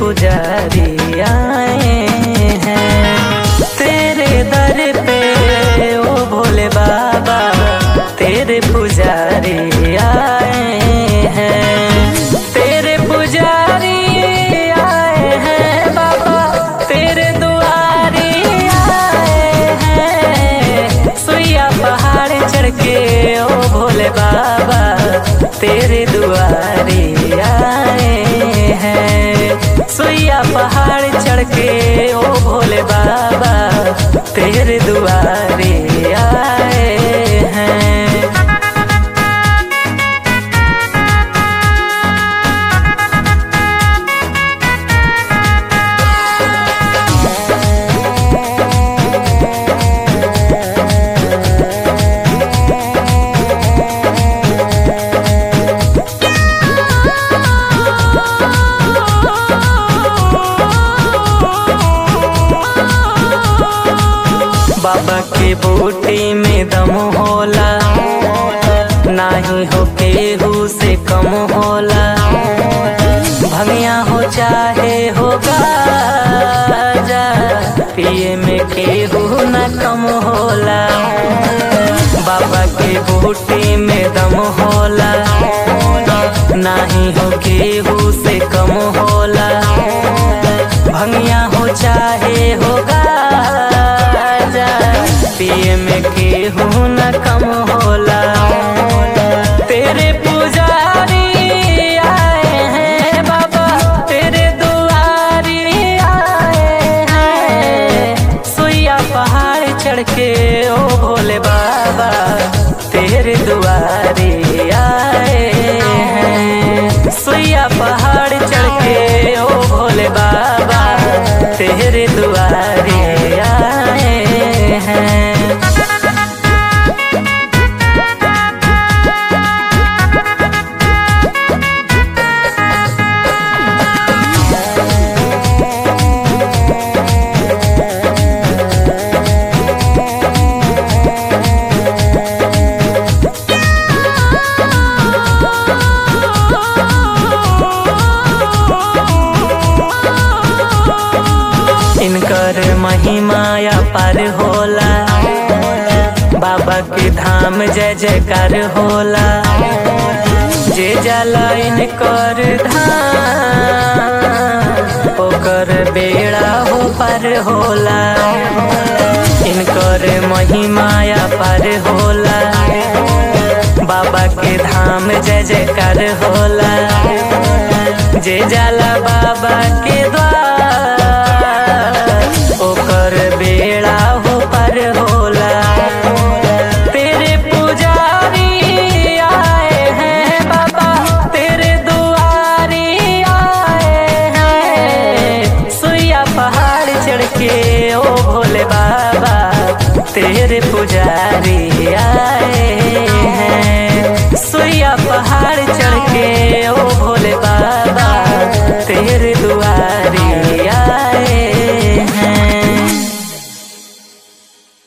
पुजारी आए हैं तेरे दर पे ओ भोले बाबा तेरे पुजारी आए हैं तेरे पुजारी आए हैं बाबा तेरे दुआरी आए हैं सुइया पहाड़ चढ़ के ओ भोले बाबा तेरे दुआरी आए हैं सुइया पहाड़ चढ़ के ओ भोले बाबा तेरे दुआरे आए हैं बाबा के बूटी में दम होला नाही हो केहू से कम होला भंगिया हो चाहे हो गाजा पिए में केहू न कम होला बाबा के बूटी में दम होला नाही हो केहू से कम होला भंगिया हो चाहे हो गाजा पिए में केहू न कम होला तेरे पुजारी आए हैं बाबा तेरे दुआरी आए हैं सुइया पहाड़ चढ़ के ओ भोले बाबा तेरे दुआरी आए हैं सुइया पहाड़ चढ़ के ओ भोले बाबा तेरे दुआरे आए हैं इनकर महिमाया पर होला बाबा के धाम जय जयकार होला जे जाला इनकर धाम ओकर बेड़ा हो पर होला इनकर महिमाया पर होला बाबा के धाम जय जयकार होला जे जाला बाबा के